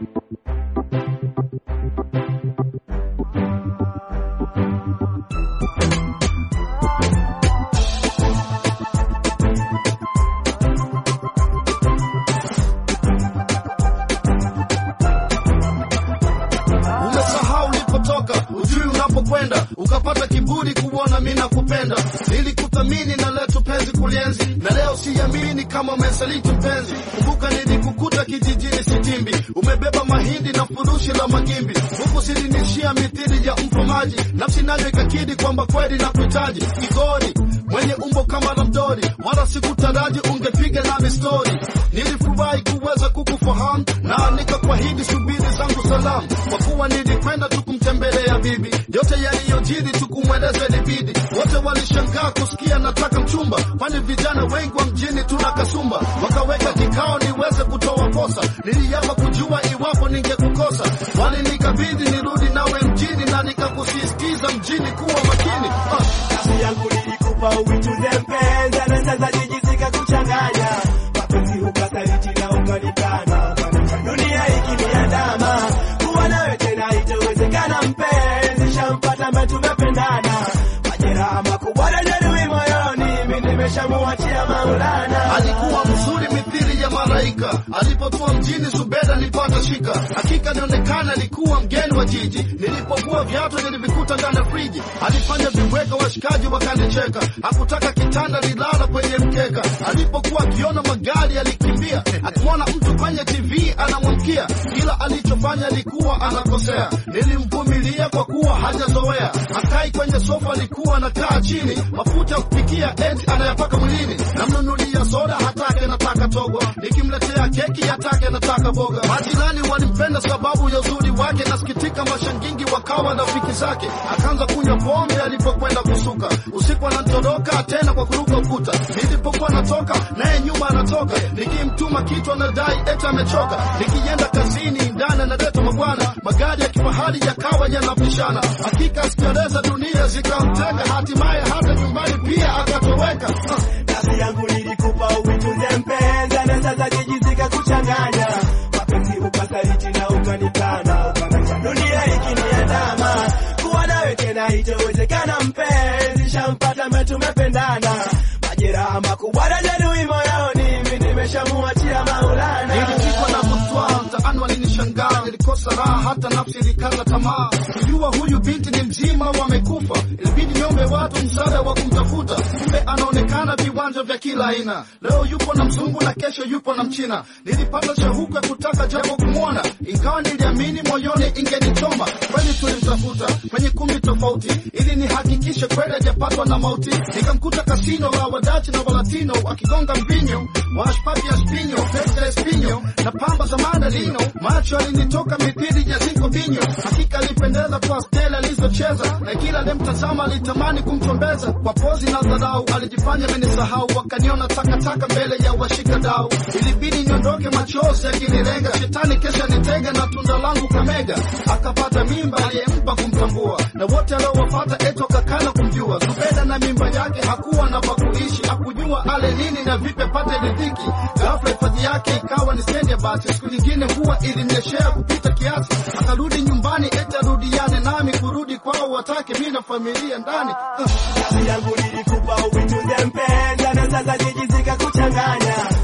Umesahau ulipotoka, ujui unapokwenda, ukapata kiburi kuona mimi nakupenda. Nilikuthamini na leo tupenzi kulienzi, na leo siamini kama umesaliti mpenzi. Kumbuka nilikukuta kijijini Sitimbi, umebeba mahindi na furushi la magimbi, huku silinishia mithili ya mfamaji, nafsi nayo ikakidi kwamba kweli na kuhitaji kigori mwenye umbo kama la mdori, wala sikutaraji ungepiga nami stori. Nilifurahi kuweza kukufahamu na nikakwahidi subiri zangu salamu, kwa kuwa nilikwenda tu kumtembelea bibi. Yote yaliyojiri tukumweleza ilibidi, wote walishangaa kusikia nataka mchumba, kwani vijana wengi wa mjini tuna kasumba. Wakaweka kikao niweze kutoa posa, niliapa kujua iwapo ningekukosa. Walinikabidhi nirudi nawe mjini, na nikakusisitiza mjini kuwa makini ah. Nafsi yangu nilikupa uichuze mpenzi, na sasa jijisika kuchanganya mapenzi, ukasaliti na ukanikana. Dunia ikiniandama, kuwa nawe tena itowezekana mpenzi, shampata ambaye tumependana, majeraha makubwa na jeruhi moyoni, mimi nimeshamuachia Maulana. alikuwa mzuri mithili ya malaika. Alipotua mjini Zubeda nilipata shika, hakika nionekana alikuwa mgeni wa jiji. Nilipokuwa viatu nilivikuta ndani ya friji, alifanya viweka, washikaji wakanicheka. Hakutaka kitanda, nilala kwenye mkeka. Alipokuwa akiona magari alikimbia, akimwona mtu kwenye TV anamwamkia. Kila alichofanya alikuwa anakosea, nilimvumilia kwa kuwa hajazoea. Akai kwenye sofa, alikuwa anakaa chini, mafuta ya kupikia eti anayapaka mwilini. Namnunulia soda, hatake anataka togo, nikimletea keki hatake anataka boga. Majirani walimpenda sababu ya uzuri wake, nasikitika mashangingi wakawa rafiki zake. Akaanza kunywa pombe alipokwenda kusuka, usiku anatoroka tena kwa kuruka ukuta. Nilipokuwa natoka naye nyuma anatoka, nikimtuma kitu anadai eti amechoka. Nikienda kazini ndani analeta mabwana, magari ya kifahari yakawa yanapishana. Hakika sikereza dunia zikamteka, hatimaye hata nyumbani pia akatoweka. Ah. Nafsi yangu nilikupa uitunze mpenzi, na sasa jijisika kuchanganya mapenzi, ukasaliti na ukanikana, ukanacha dunia ikiniandama, kuwa nawe tena itowezekana mpenzi, shampata ambaye tumependana, majeraha makubwa na jeruhi moyoni, mimi nimeshamuachia Maulana. Nilipigwa na butwa mtaani, walinishangaa, nilikosa raha, hata nafsi ilikata tamaa. Kujua huyu binti ni mzima, wamekufa. Ilibidi niombe watu msaada wa kumtafuta, kumbe anaonekana viwanja vya kila aina. Leo yupo na mzungu na kesho yupo na mchina. Nilipata shauku ya kutaka japo kumwona, ingawa niliamini moyoni ingenichoma. Kweli tulimtafuta kwenye kumbi tofauti, ili nihakikishe kweli hajapatwa na mauti. Nikamkuta kasino la wadachi na walatino wakigonga mbinyo, washpapi ya spinyo, pesa ya spinyo na pamba za mandalino. Macho alinitoka mithili ya zinko vinyo, hakika alipendeza kwa stela alizocheza, na kila aliyemtazama alitamani kumchombeza. Kwa pozi na dharau alijifanya amenisahau, wakaniona takataka mbele ya washika dau. Ilibidi niondoke, machozi yakinilenga, shetani kesha nitega na tunda langu kamega. Akapata mimba aliyempa kumtambua, na wote aliowafata eto kakana kumjua. Zubeda na mimba yake hakuwa na pakuishi, hakujua ale nini na vipi apate riziki. Ghafla hifadhi yake ikawa ni stendi ya basi, siku nyingine huwa ilimnyeshea kupita kiasi. Akarudi nyumbani eti arudiane nami, kurudi kwao watake mi na familia ndani Ah. Nafsi yangu nilikupa uitunze mpenzi, na sasa jijisika kuchanganya